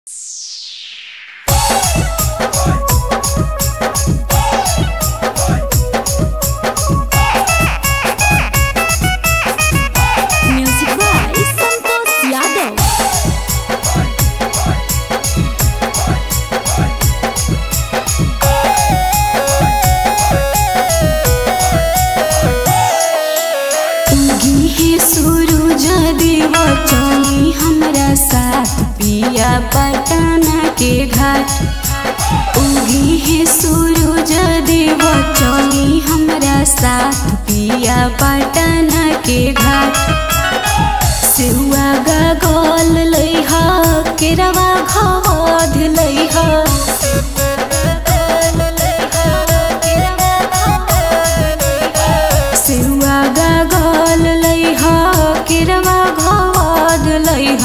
पटना के घाट उगी है सूरज देव चली हमरा साथ पिया पटना के घाट सेहुआ गगल लैह केरवा घवध लैह सेहुआ गगल लैह केरवा घवध लैह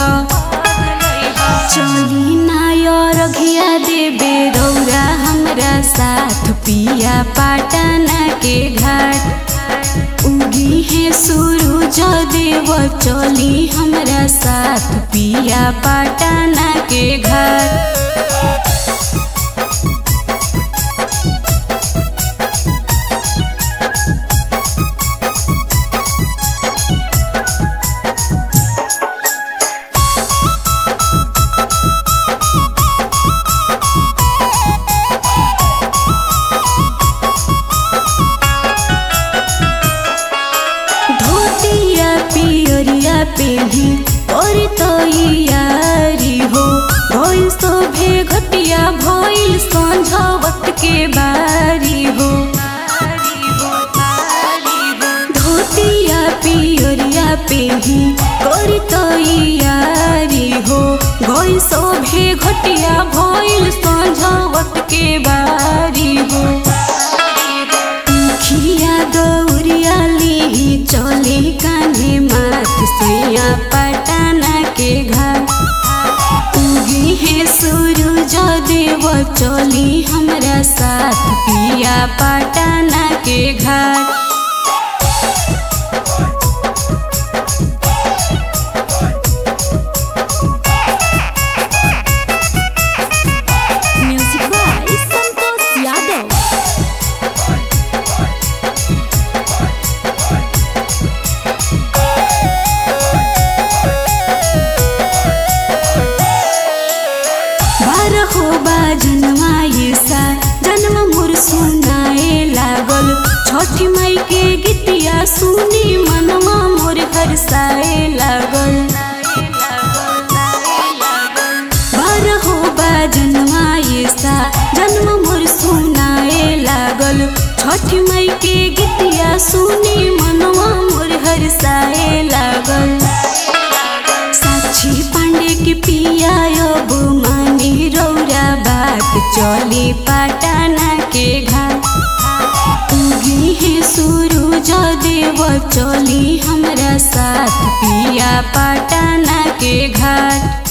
चली नायर घिया देबे रौरा हमरा साथ पिया पाटना के घाट उगी है सूरज देव चली हमरा साथ पिया पाटना के घाट धोतिया पियरिया पेही और तो यारी हो भइल शोभे घटिया भइल संझवत के बारी हो धोतिया पियरिया पेही और तो यारी हो भइल शोभे घटिया भइल संझवत के बारी हो खिया दौरिया ली चले कान्हे माथ सैया पटना के घर उगी है सूरज देव चली हमरा साथ पिया पटना के घर Music by Santos Yadav. बारहो बा जनमाए सा जन्म मोर सुनाए लागल छठी माई के गीतिया सुनी मनवा मोर हरसाए लागल बारहो बा जनमाए सा जन्म मोर सुनाए लागल छठी माई के गीतिया सुनी मनवा मोर हरसाए लागल साक्षी पांडे के पिया अब मानी रौरा बात चली पाटना के घाट उगी है सूरज देव चली हमरा साथ पिया पाटना के घाट